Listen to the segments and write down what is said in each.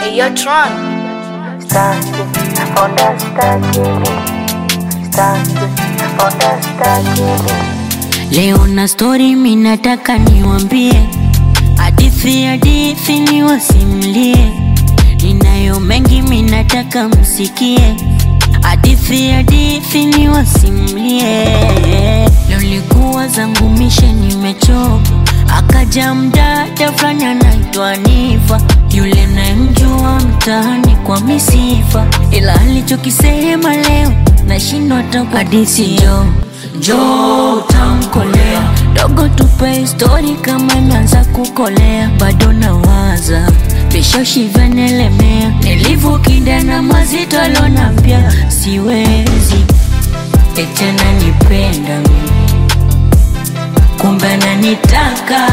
Hey, yo, Tron. Staki, onda staki Staki, onda staki Leo na story minataka niwambie, hadithi hadithi niwasimlie, ninayo mengi minataka msikie, hadithi hadithi niwasimlie. Leo likuwa zangu mishe nimechoka, akaja mdada fulani anaitwa Nifa, yule nayemjua mtaani kwa misifa, ila alichokisema leo nashindwa hata hadithi jo jo utamkolea dogo, tupe histori kama imeanza kukolea, bado nawaza vishashi vyanelemea, nilivyokinda na mazito alonambia siwezi etena nipenda mimi kumbe ananitaka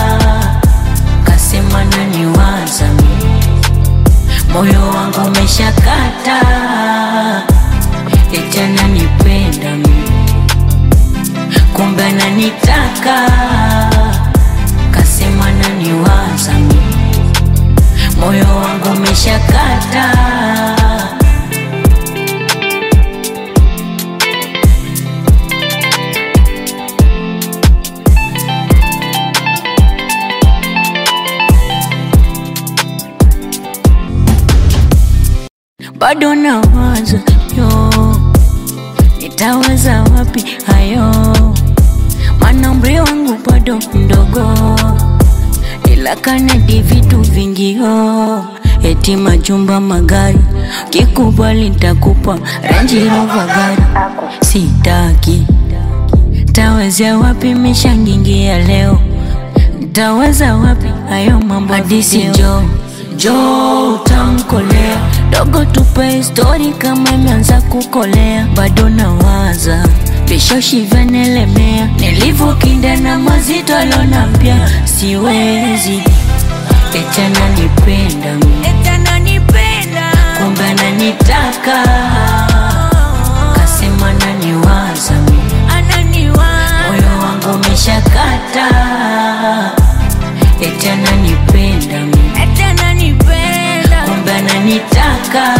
kasema naniwaza mimi moyo wangu umeshakata eti ananipenda mimi kumbe ananitaka kasema naniwaza mimi moyo wangu umeshakata bado nawaza yo nitaweza wapi hayo maana umri wangu bado mdogo ila kanadi vitu vingi yo eti majumba magari kikubali ntakupa Range Rover gari sitaki tawezea wapi mishangingia leo Ntaweza wapi hayo mambo hadisi jo jo utamkolea dogo, tupe histori kama imeanza kukolea, bado nawaza vishoshi vyanelemea, nilivyokinda na mazito alonambia siwezi eti ananipenda mimi kumbe ananitaka kasema naniwaza mimi moyo wangu umeshakata eti ananipenda mimi kumbe ananitaka